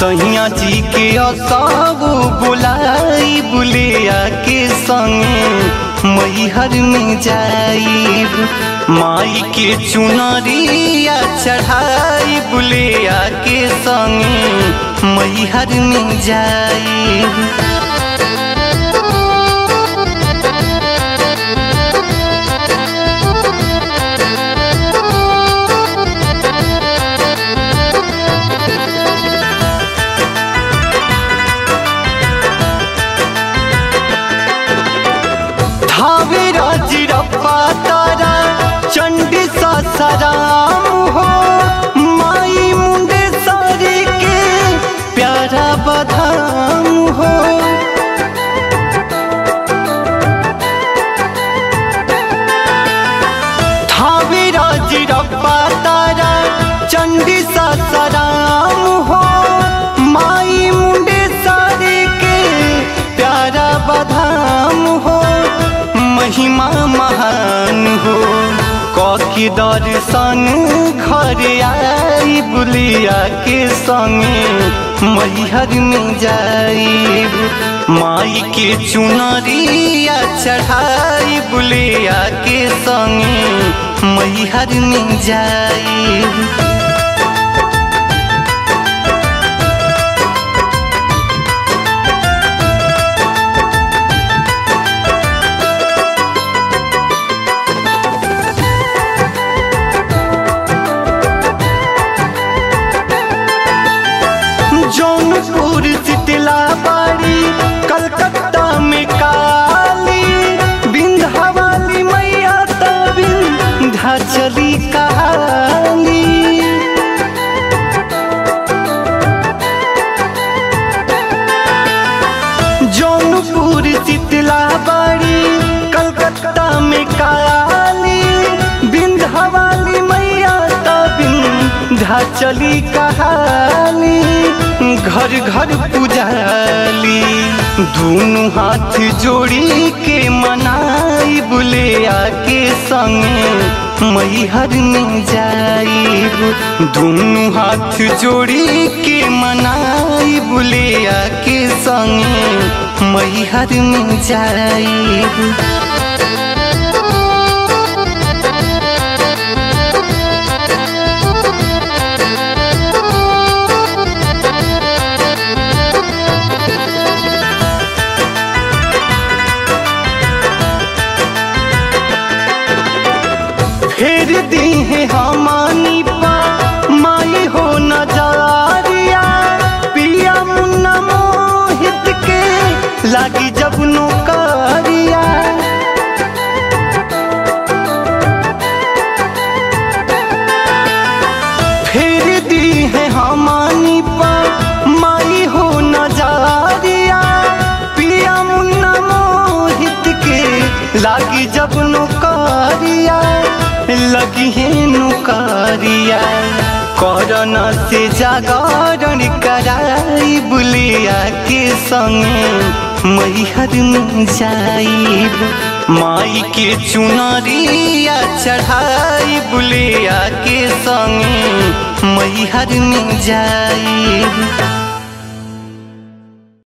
सैया जी के असब बुलाई बुलिया के संगे मैहर में जाइब माई के चुनरिया चढ़ाई बुलिया के संगे मैहर में जाइब धावे राजिरप्पा तारा चंडी सासाराम हो माई मुंडे सारी के प्यारा बधाम हो धावे राजिरप्पा तारा चंडी सासाराम हो माई मुंडे सारी के प्यारा बधाम हो महिमा महान हो ककी दर्शन घर आई बुलिया के संगे मैहर में जाइब माई के चुनरिया चढ़ाई बुलिया के संगे मैहर में जाइब जौनपुर शीतला बाड़ी कलकत्ता में काली बिंध्यावाली मैया तबिंधा चली कहाली जौनपुर शीतला बाड़ी कलकत्ता में काली बिंध्यावाली मैया तबिंधा चली कहाली घर घर पुजाली दोनों हाथ जोड़ी के मनाई बुलिया के संगे मैहर में जाइब दोनों हाथ जोड़ी के मनाई बुलिया के संगे मैहर में जाइब फेर दी है हमानी पा माई हो नजारिया पिया मुन्ना मोहित के लागी जब नौकरिया फेर दी है हमानी पा माई हो नजारिया पिया मुन्ना मोहित के लागी जब नौकरिया लगी है नुकारिया कोरोना से जागरण कराई बुलिया के संगे मैहर में जाइब माई के चुनरिया चढ़ाई बुलिया के संगे मैहर में जाइब